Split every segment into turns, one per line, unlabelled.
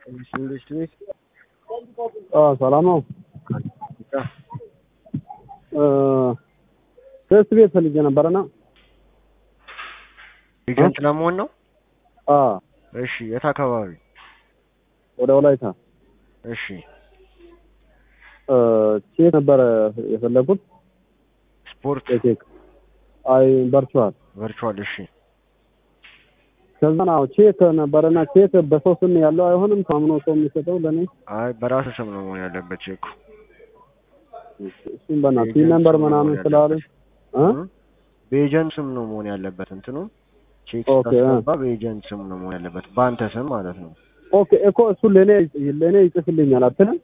ኢንዱስትሪ
ሰላም ነው። ቴስት ቤት ፈልጌ ነበረና
ኤጀንት ለመሆን ነው።
አ
እሺ፣ የት አካባቢ?
ወደ ወላይታ
እሺ፣
ቼክ ነበረ የፈለጉት
ስፖርት
ቼክ አይ ቨርቹዋል
ቨርቹዋል። እሺ፣
ከዛ ነው ቼክ ነበረና ቼክ በሰው ስም ያለው አይሆንም። ታምኖ ሰው የሚሰጠው ለኔ
አይ በራስ ስም ነው መሆን ያለበት ቼኩ።
እሱም በእናትህ ቲም ነምበር ምናምን ስላለ እ
በኤጀንት ስም ነው መሆን ያለበት እንትኑ ቼክ
ኦኬ፣
ስታስገባ በኤጀንት ስም ነው መሆን ያለበት፣ በአንተ ስም ማለት ነው።
ኦኬ እኮ እሱ ለኔ ለኔ ይጽፍልኛል አትልም?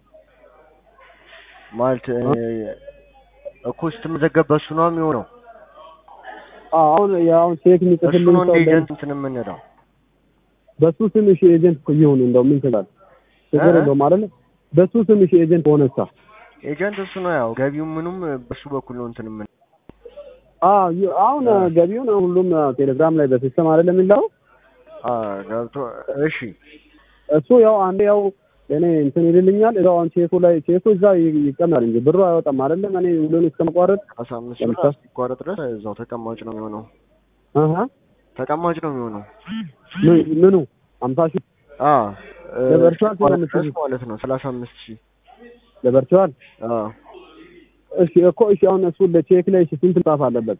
ማለት እኮ ስትመዘገብ በሱ ነው የሚሆነው።
አዎ አሁን ያው ቼክ
እሱ
የሚጽፍልኝ
ነው እንደ
ሰው
ኤጀንት እንትን የምንለው።
በሱ ስም እሺ ኤጀንት እኮ ይሁን እንደው ምን ትላለህ? ችግር
እ?
የለውም አይደለ? በሱ ስም እሺ ኤጀንት ሆነሳ
ኤጀንት እሱ ነው ያው ገቢው ምኑም በሱ በኩል ነው እንትን የምን
አዎ ይ- አሁን ገቢውን ሁሉም ቴሌግራም ላይ በሲስተም አይደለም የሚለው
አ ገብቶ እሺ
እሱ ያው አንዴ ያው እኔ እንትን ይልልኛል እዛው አሁን ቼኩ ላይ ቼኩ እዛ ይ- ይቀመጣል እንጂ ብሩ አይወጣም አይደለም። እኔ ሁሉን እስከመቋረጥ
አስራ አምስት ብር
ለምሳሌ-
እስኪቋረጥ ድረስ እዛው ተቀማጭ ነው የሚሆነው።
አሀ
ተቀማጭ ነው የሚሆነው።
ምን- ምኑ አምሳ ሺህ
አ
ለቨርቹዋል
እስኪቋረጥ
ስለምትሉ?
ድረስ ማለት ነው ሰላሳ አምስት ሺህ
ለቨርቹዋል
አ
እሺ እኮ እሺ አሁን እሱ ለቼክ ላይ እሺ ስንት መጻፍ አለበት?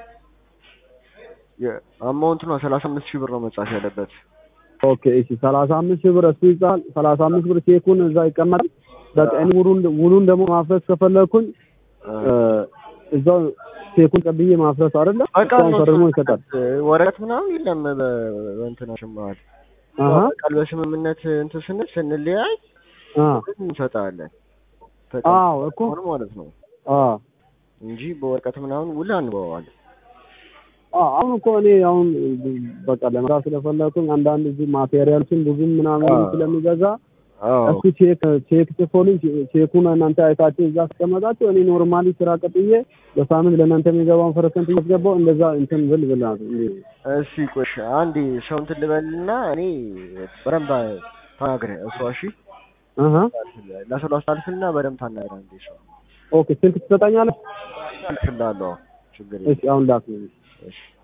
አማውንት ነው ሰላሳ አምስት ሺህ ብር ነው መጻፍ ያለበት።
ኦኬ እሺ ሰላሳ አምስት ሺህ ብር እሱ ይጻፋል። ሰላሳ አምስት ብር ቼኩን እዛ ይቀመጣል። በቃ እኔ ውሉን ውሉን ደግሞ ማፍረስ ከፈለኩኝ
አ
እ፣ እዛው ቼኩን ቀብዬ ማፍረስ አይደለ?
በቃ
እሷን ፈርሞ ይሰጣል።
ወረቀት ምናምን የለም በ- በእንትናችን መሀል
አሀ
ቃል በስምምነት እንትን ስንል ስንለያይ
አ
እንሰጣለን
አዎ እኮ
ተቀምጦ ማለት ነው
አ
እንጂ በወረቀት ምናምን ውል አንበዋለን።
አ አሁን እኮ እኔ አሁን በቃ ለመስራት ስለፈለኩኝ አንዳንድ እዚህ ማቴሪያልችን ብዙም ምናምን
አዎ።
ስለሚገዛ
አዎ
እሱ ቼክ ቼክ ጽፎልኝ ቼኩን እናንተ አይታችሁ እዛ አስቀመጣችሁ እኔ ኖርማሊ ስራ ቀጥዬ በሳምንት ለእናንተ የሚገባውን ፐርሰንት እያስገባው እንደዛ እንትን ብል ብላት
እሺ ቆሽ አንዴ ሰው እንትን ልበልና እኔ በደንብ ተናግረ እሷ እሺ
አሀ
ለሰው አስተላልፍና በደንብ ታናግረ እንዴ ሰው
ኦኬ ስልክ ትሰጣኛለህ?
አልፍላለሁ ችግር
እሺ አሁን ላክ
የለም እሺ